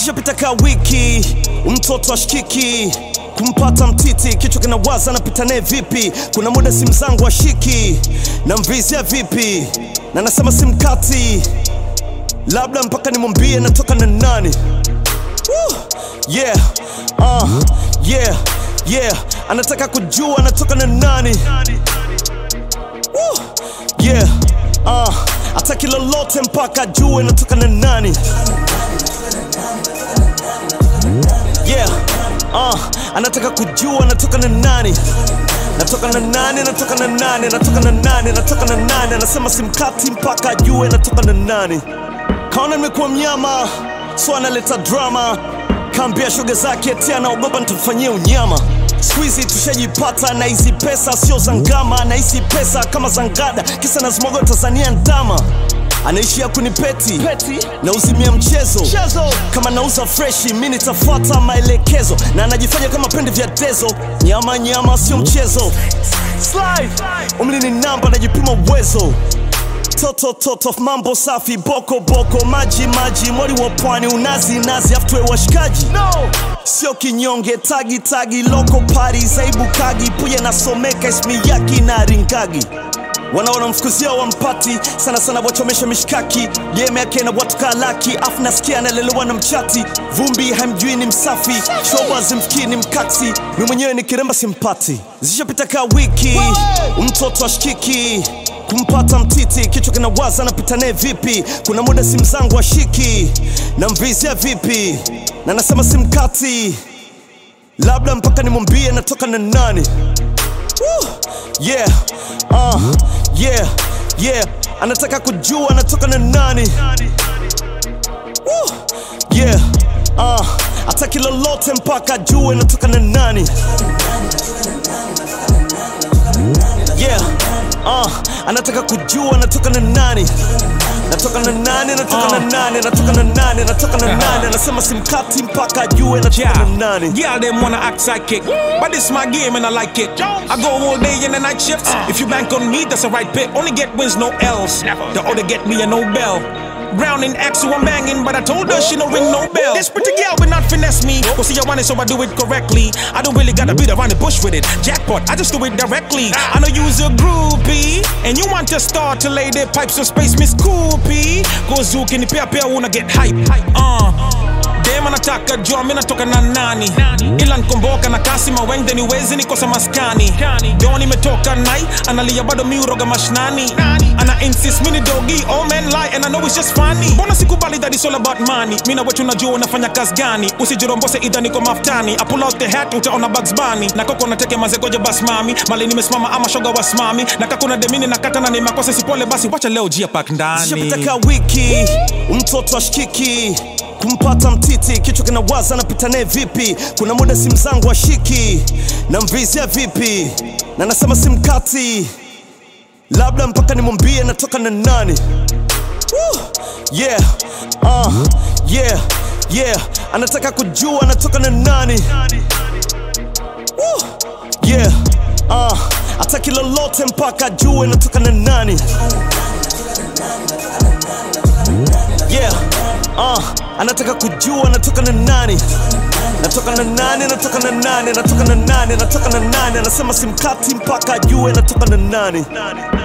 zishapita ka wiki, mtoto ashikiki kumpata mtiti, kichwa kinawaza napita naye vipi? Kuna muda simu zangu ashiki na mvizia vipi, na nasema simkati, labda mpaka nimwambie natoka na nani. Woo! Yeah, uh, yeah, yeah, anataka kujua natoka na nani. Woo! Yeah, uh, ataki lolote mpaka ajue natoka na nani. Yeah, uh, anataka kujua natoka na nani. Natoka na nani, natoka na nani, natoka na nani, natoka na nani. Anasema simkati mpaka ajue natoka na nani. Kaona nimekuwa mnyama, so analeta drama. Kaambia shoga zake eti anaogopa nitamfanyia unyama. Siku hizi tushajipata na hizi pesa sio za ngama, na hizi pesa kama za ngada, kisa nazimwaga Tanzania ndama anaishia kunipeti na uzimia mchezo kama nauza freshi mi nitafuata maelekezo na anajifanya kama pende vya dezo nyama nyama sio mchezo Slide. umri ni namba najipima uwezo toto toto mambo safi boko boko maji maji mwali wa pwani unazi nazi aftwe washikaji no. sio kinyonge tagi tagi loko pari zaibu kagi puya nasomeka ismi yaki na ringagi wanaona mfukuzia wampati sana sana wachomesha mishkaki game yake na watu kalaki afu nasikia analelewa na mchati vumbi hamjui ni msafi shoba zimfikii ni mkaksi mi mwenyewe ni kiremba simpati zishapita ka wiki mtoto ashikiki kumpata mtiti kichwa kinawaza napita naye vipi kuna muda simu zangu ashiki na mvizia vipi na nasema simkati labda mpaka nimwambie natoka na nani Woo! Yeah, uh, yeah, yeah. Anataka kujua anatoka na nani. Woo! Yeah, uh, ataki lolote mpaka ajue natoka na nani. Yeah, uh, anataka kujua anatoka na nani. Natoka na nani, natoka na nani, natoka na nani, natoka na nani. Anasema simkati mpaka ajue natoka na nani. Yeah, them wanna act psychic, but it's my game and I like it. I go all day in the night shifts. If you bank on me, that's a right bet. Only get wins, no L's. The other get me a Nobel. Brown in X, who I'm banging, but I told her she no ring no bell. This pretty girl will not finesse me. Go see, I want it, so I do it correctly. I don't really gotta beat around the bush with it. Jackpot, I just do it directly. I know you's a groupie, and you want to start to lay their pipes of space, Miss Coopy. Go zook in the pair, pair, wanna get hype. Uh. Dem anataka jua mi natoka na nani ila nkomboka na kasi mawengde niwezi nikosa maskani do nimetoka nai analia bado mi uroga mashnani ana insist mini dogi all men lie and I know it's just funny mbona sikubali that it's all about money mi na wetu najua unafanya kazi gani usijirombose idha niko maftani I pull out the hat utaona Bugs Bunny na koko nateke mazegoje bas mami mali nimesimama ama shoga wasimami na kakuna demini na kata na ni makosa sipole basi wacha leo jia pak ndani Zishapita ka wiki, mtoto ashikiki kumpata mtiti, kichwa kinawaza napita naye vipi? Kuna muda simu zangu ashiki na mvizia vipi, na nasema simkati, labda mpaka nimwambie natoka na nani. Woo! Yeah, uh, yeah, yeah, anataka kujua natoka na nani. Woo! Yeah, uh, ataki lolote mpaka ajue natoka na nani. Yeah, uh, anataka kujua natoka na nani. Natoka na nani, natoka na nani, natoka na nani, natoka na nani. Anasema simkati mpaka ajue natoka na nani.